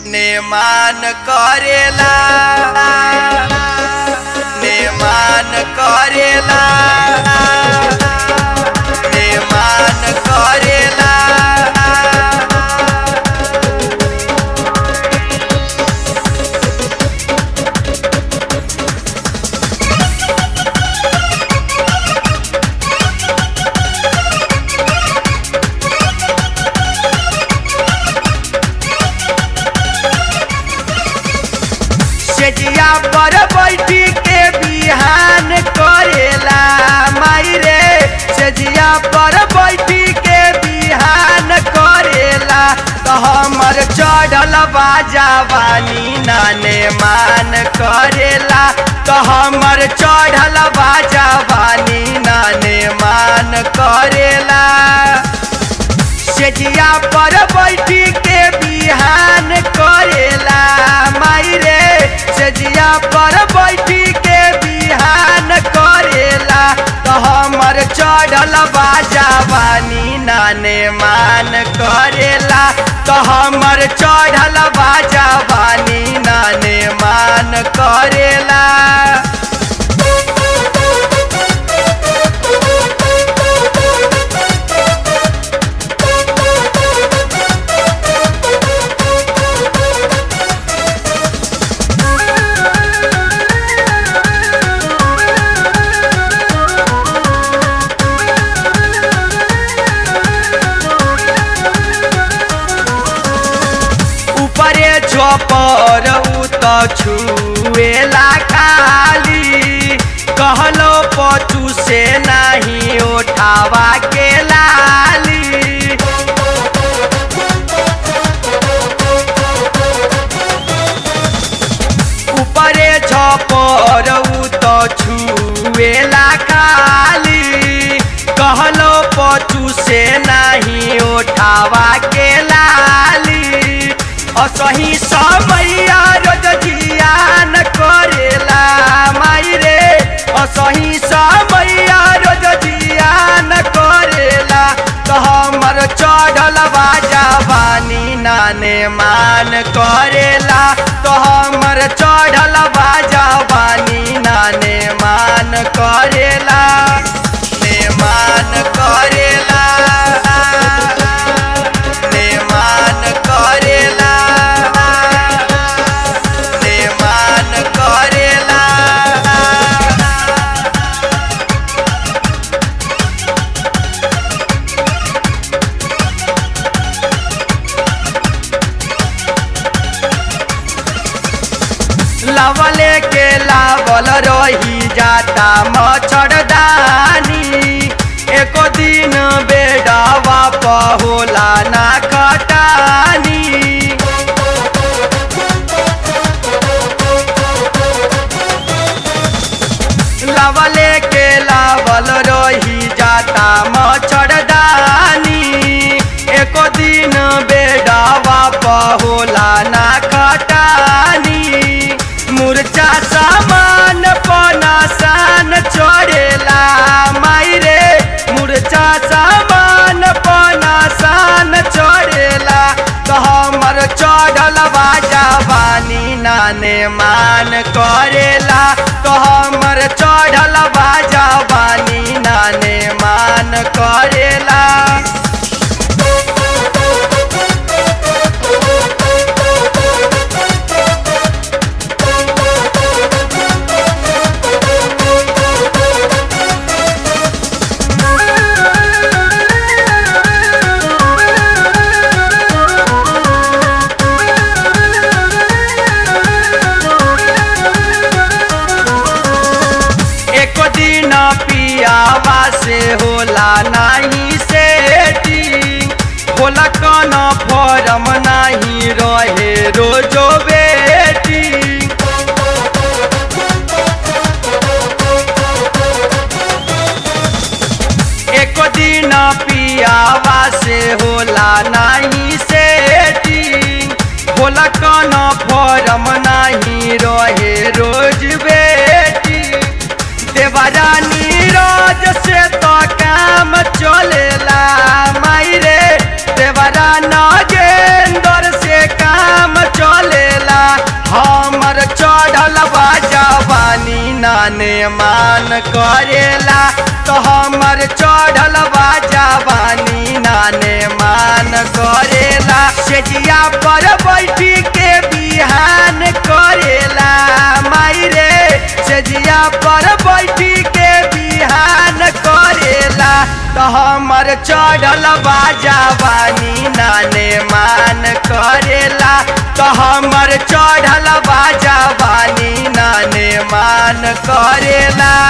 नेमान करेला नेमान करेला नेमान करेला सेजिया पर बैठी के बिहान करेला माई रे सेजिया पर बैठी के बिहान करेला तो हमर चढ़ल बाजावानी नाने मान करेला तो हमर चढ़ल बाजावानी नाने मान करेला सेजिया पर बैठी के बिहान करेला माई रे सेजिया पर बैठी के बिहान करेला तो हमर चढ़ल बाजावानी नाने मान करेला तो हमर चढ़ल बाजावानी नाने मान करेला ऊपरे झोपर उ त छुएला खाली कहलो पचू से नहीं उठावा के लाली ऊपरे झोपर उ त छुएला खाली कहलो पचू से नहीं उठावा के लाली असही समैया रोज जियान करेला माई रे असही समैया रोज जियान करेला तो हमर चढ़ल बाजावानी नाने मान करेला तो हमर चढ़ल बाजावानी नाने मान करेला ने मान करेला ने मान करेला ने मान करेला लवले के लावल रही जाता मच्छरदानी एको दिन बेडवा पहोला ना कटानी लवले के लावल रही जाता मच्छरदानी एको दिन बेडवा पहोला ना कटानी मुरचा सामान पनासान चढ़ेला माई रे मुरचा सामान पनासान चढ़ेला तो हमर चढ़ल बाजावानी नाने मान करेला तो हमर चढ़ल बाजावानी नाने मान करेला एको दिन पियावा से होला नहीं सेठी नाने मान करेला तो हमर चढ़ल बा जवानी नाने मान करेला सेजिया पर बैठी के बिहान करेला माई रे सेजिया पर बैठी के बिहान करेला तो हमर चढ़ल बा जवानी नाने मान करेला तो हमर चढ़ल बा जवानी नाने मान करेला